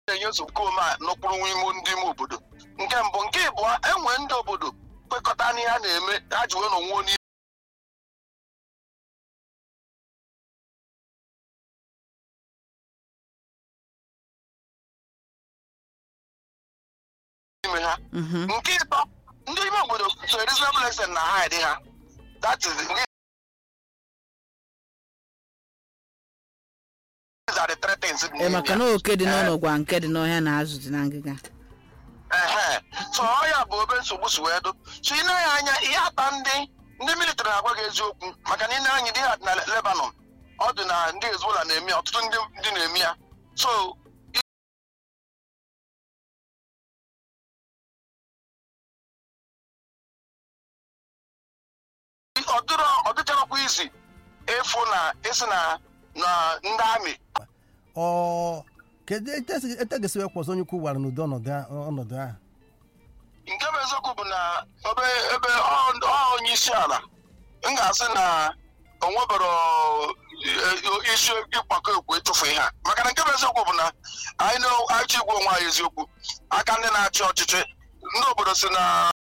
na-enye nsogbu ome a n'okpuru ime ndị ime obodo nke mbụ nke ịbụọ enwe ndị obodo kwekọta n'ihe a na-eme ha ji wee n'onwe onye ime ha Mhm. nke ịtọ ndị ime obodo so a reasonable extent na ha dị ha that is ndị these are the three things dị ee n'ime maka ya. na oke dị n'ụlọ gwa nke dị n'ọhịa na azụ dị na ngịga ehe so ọ ya bụ obe nsogbu si wee dụ so ị na-anya anya ihe ata ndị ndị military na-agwa gị eziokwu maka na ị na-anya dị ha na Lebanon ọ dị na ndị Hezbollah na-eme ya ọtụtụ ndị ndị na-eme ya so ọ dịrọ ọ dịcharakwa izi efu na esi na na ndị amị ọ kedu etu egesi wee kwọsọ onye ukwu gwara n'ụdị ọnọdụ a- ọnọdụ ahụ nke bụ eziokwu bụ na ebe ebe ọ ọ onye isi ala m ga-asị na o nwebero eh, isi ịkpakọ ekwu ịtụfu ihe a maka na nke bụ eziokwu bụ na anyị na-achọ igwe onwe anyị eziokwu aka ndị na-achị ọchịchị ndị obodo si na